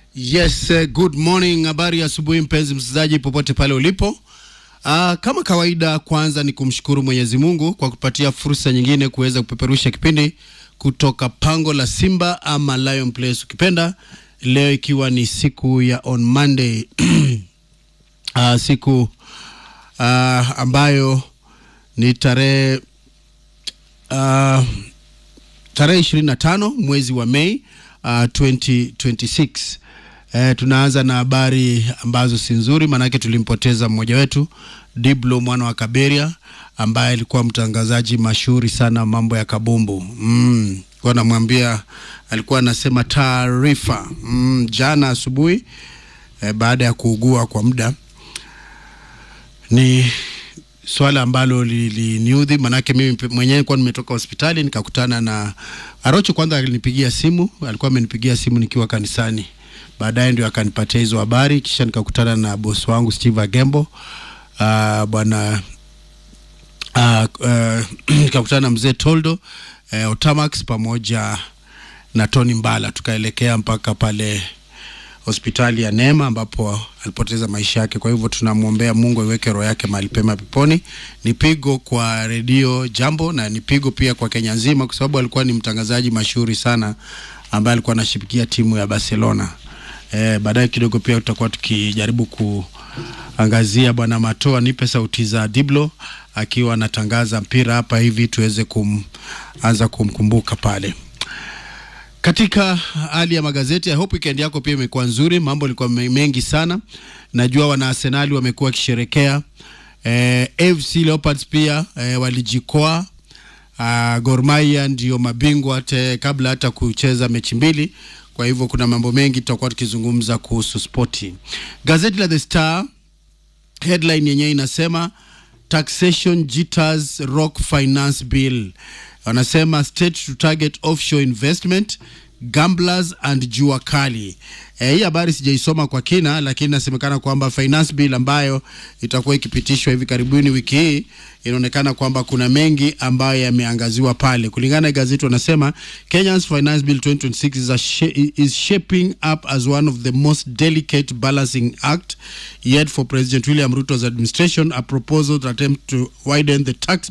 Yes, uh, good morning. Habari ya asubuhi mpenzi msikilizaji popote pale ulipo. Uh, kama kawaida, kwanza ni kumshukuru Mwenyezi Mungu kwa kupatia fursa nyingine kuweza kupeperusha kipindi kutoka pango la Simba ama Lion Place ukipenda, leo ikiwa ni siku ya on Monday uh, siku uh, ambayo ni tarehe uh, tarehe ishirini na tano mwezi wa Mei uh, 2026. Eh, tunaanza na habari ambazo si nzuri, maanake tulimpoteza mmoja wetu Diblo mwana wa Kaberia ambaye alikuwa mtangazaji mashuhuri sana mambo ya kabumbu mm. Kwa namwambia alikuwa anasema taarifa mm, jana asubuhi eh, baada ya kuugua kwa muda ni swala ambalo liliniudhi, manake mimi mwenyewe kwa nimetoka hospitali nikakutana na Arocho. Kwanza alinipigia simu, alikuwa amenipigia simu nikiwa kanisani, baadaye ndio akanipatia hizo habari, kisha nikakutana na bosi wangu Steve Agembo uh, bwana uh, uh, nikakutana na mzee Toldo uh, Otamax pamoja na Tony Mbala, tukaelekea mpaka pale hospitali ya Neema ambapo alipoteza maisha yake. Kwa hivyo tunamwombea Mungu aiweke roho yake mahali pema peponi. Ni pigo kwa redio Jambo na ni pigo pia kwa Kenya nzima, kwa sababu alikuwa ni mtangazaji mashuhuri sana ambaye alikuwa anashibikia timu ya Barcelona. E, baadaye kidogo pia tutakuwa tukijaribu kuangazia bwana Matoa nipe sauti za Diblo akiwa anatangaza mpira hapa hivi tuweze kuanza kumkumbuka pale katika hali ya magazeti. I hope weekend yako pia imekuwa nzuri, mambo yalikuwa mengi sana. Najua wana Arsenali wamekuwa wakisherekea eh, AFC Leopards pia eh, walijikoa uh, Gor Mahia ndio mabingwa te, kabla hata kucheza mechi mbili. Kwa hivyo kuna mambo mengi tutakuwa tukizungumza kuhusu spoti. Gazeti la The Star headline yenyewe inasema taxation jitters rock finance bill wanasema state to target offshore investment gamblers and jua kali. E, hii habari sijaisoma kwa kina, lakini inasemekana kwamba finance bill ambayo itakuwa ikipitishwa hivi karibuni wiki hii inaonekana kwamba kuna mengi ambayo yameangaziwa pale. Kulingana na gazeti, wanasema Kenya's finance bill 2026 is, a sh is shaping up as one of the most delicate balancing act yet for President William Ruto's administration, a proposal that attempts to widen the tax